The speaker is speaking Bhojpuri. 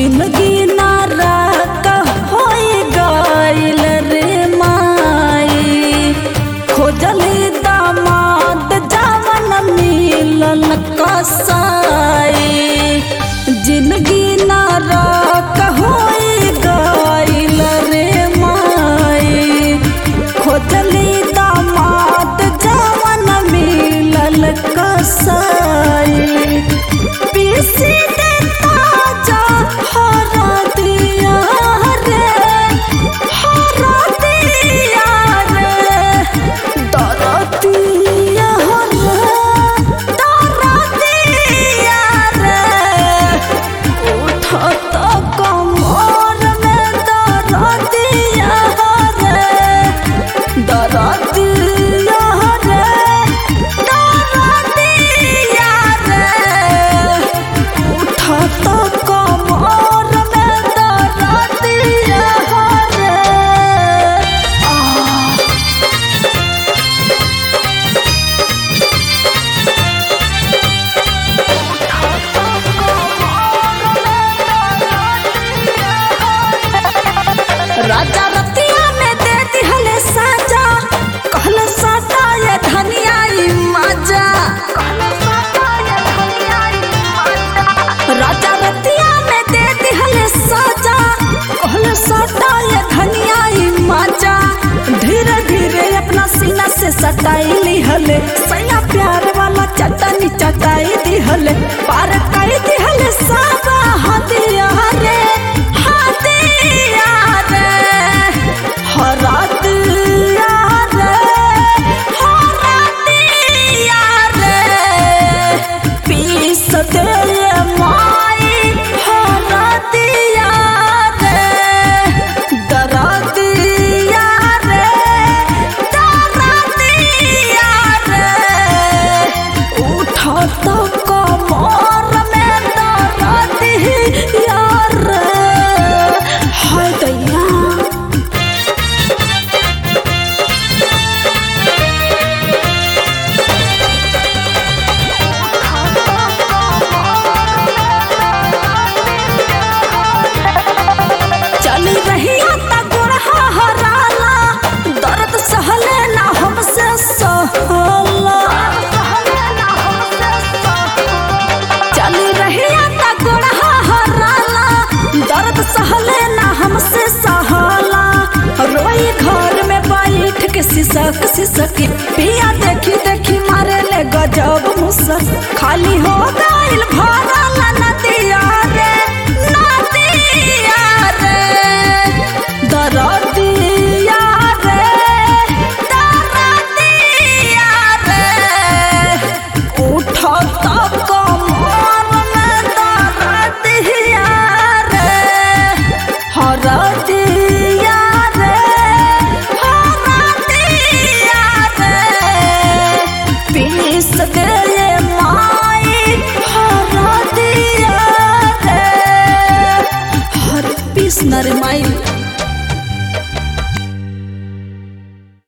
जिंदगी नारा होई गइल रे माई खोजली दामाद जवन मिलल कसाई जिंदगी नारा होई गइल रे माई खोजली दामाद जवन मिलल कसाई पीसी दे ताजा हरा दिया रे हरा दिया रे दरदिया रे दरदिया रे उठत कमर में दरदिया रे दरदिया रे दरदिया रे उठत कमर में दरदिया रे आ राजा रतिया में दे दिहले साजा कहल साटा ये धनिया ई मजा राजा रतिया में दे दिहले साजा कहल साटा ये धनिया ई मजा धीरे धीरे अपना सीना से सटाई लिहले सैया प्यार वाला चटनी चटाई दिहले पार कर दिहले सागा हदिया रे हदिया रे हरा दिया रे हरा दिया रे पीस दे माई हरा दिया रे दरा दिया रे दरा दिया रे उठत कमर में दरा दिया रे हाय दैया चल रहिया ता गोरहा हराला दर्द सहले ना हमसे सहला चल रहिया ता गोरहा हराला दर्द सहले ना हमसे सहला रोई घर में बैठ के सिसक सिसक पिया देखी देखी मारे ले गजब मुसक खाली हो गइल भर